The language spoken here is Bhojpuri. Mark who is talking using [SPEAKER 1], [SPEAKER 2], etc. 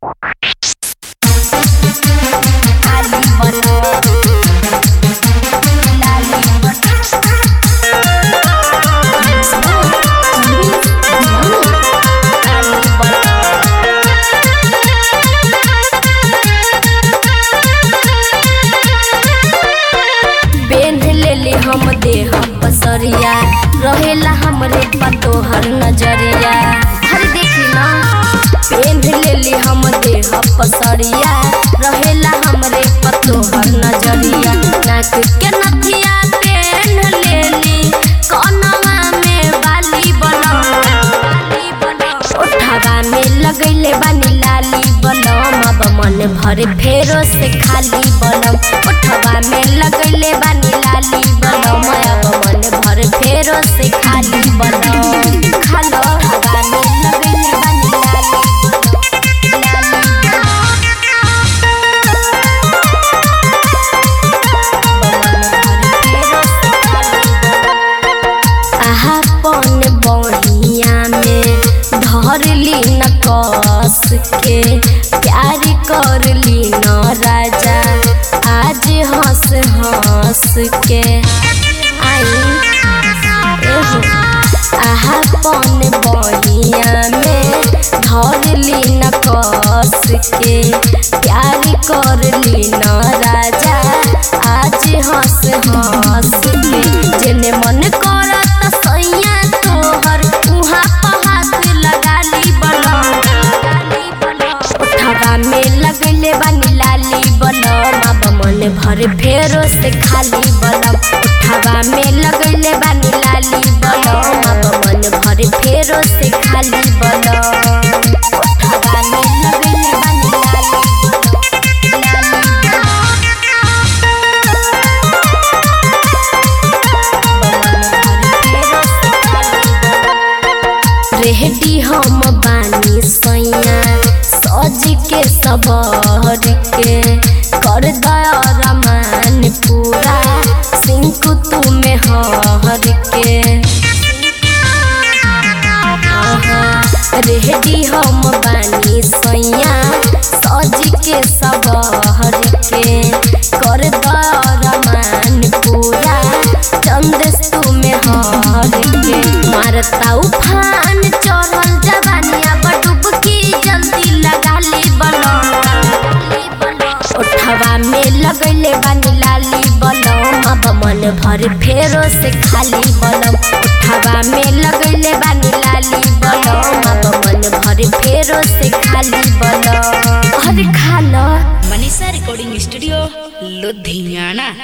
[SPEAKER 1] रहेला हमरे पर तोहर नजरिया हर देखी ना पेन लेली हम देह पसरिया रहेला हमरे पर तोहर नजरिया नाक के नथिया पेन लेली कनवा में बाली बनम बाली बनम ओठवा में लगैले बानी लाली बनम अब मन भरे फेरो से खाली बनम ओठवा में लगैले बानी लाली बनम अब मन भरे फेरो से खाली बनम खालो ओठवा में लगैले बानी लाली अपन बनिया में धरली न कस के प्यार करली न राजा आज हंस हंस के आई एहो अपन बनिया में धरली न कस के प्यार करली न राजा आज हंस हंस के जेने मन करत सैया तोहर उहाँ पर हाथ लगाली बनम उठवा में लगले बानी लाली बनम अब मन भर फेरो से खाली बनम उठवा में लगले बानी लाली बनम अब मन भर फेरो से खाली बनम उठवा में लगले बानी लाली रेहडी हम बानी सैया सज के सबर के कर दया रमान पूरा सिंकु तुम्हें हर के रेहडी हम बानी सैया सज के सबर के कर दया रमान पूरा चंदेस तुम्हें हर के मारता उफान चढ़ल जवानिया बटुबकी जल्दी लगा ली उठवा में लगैले बानी लाली बनम अब मन भर फेरो से खाली बनम उठवा में लगैले बानी लाली बनम अब मन भर फेरो से खाली बनम अरे खा लो
[SPEAKER 2] मनीषा रिकॉर्डिंग स्टूडियो लुधियाना